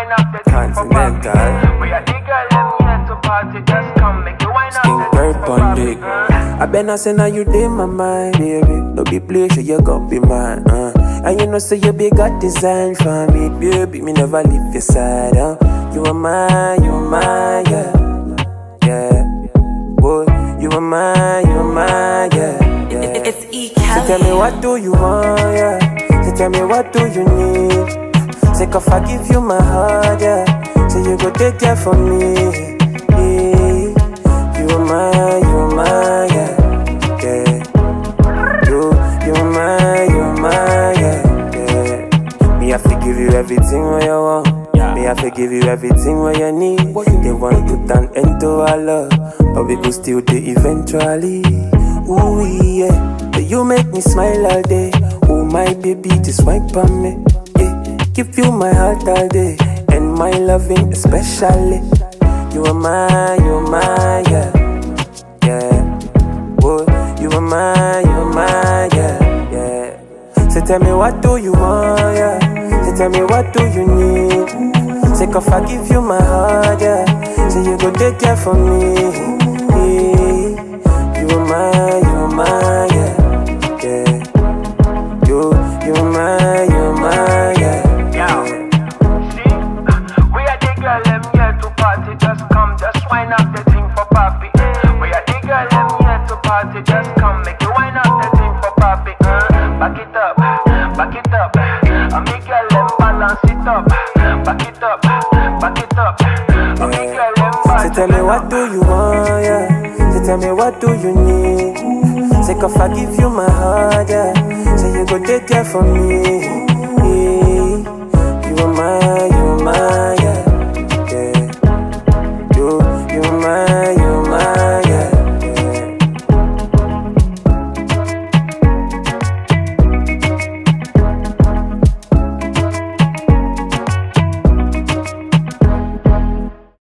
wine up the thing for papi. Continental. We are the girl them here to party, just come make you wine up Skin the thing bird for pon papi. dick. I better say now you in my mind, baby. No be play, so you gon' be mine. Uh. And you know, say you be got design for me, baby. Me never leave your side. Uh. You are mine, you are mine, yeah, yeah. Boy, you are mine, you are mine, yeah, yeah. It's E. So tell me Kelly. what do you want, yeah. So tell me what do you need. Say if I give you my heart, yeah. So you go take care for me. Yeah. You are mine, you are mine, yeah. yeah. You, you are mine, you are mine, yeah. yeah. Me I to give you everything what you want. Me I to give you everything what you need. They want put an end to our love, but we go still do eventually. Ooh yeah, but you make me smile all day. Oh my baby, just wipe on me. Yeah, give you my heart all day and my loving especially. You are mine, you are mine, yeah, yeah. Boy, you are mine, you are mine, yeah, yeah. So tell me what do you want, yeah. So tell me what do you need. Say if I give you my heart, yeah. So you go take care for me. Yeah. You are mine, you are mine, yeah, yeah. You, you are mine, you are mine, yeah. Yeah. See, we are the girl them here to party. Just come, just wine up the thing for papi. We are the girl them here to party. Just come, make you wine up the thing for papi. Uh, back it up, back it up. I make girl them balance it up. Back it up, back it up. I make girl them So tell me what do you want, yeah. So tell me what do you need. Say if I give you my heart, yeah. So you go take care for me.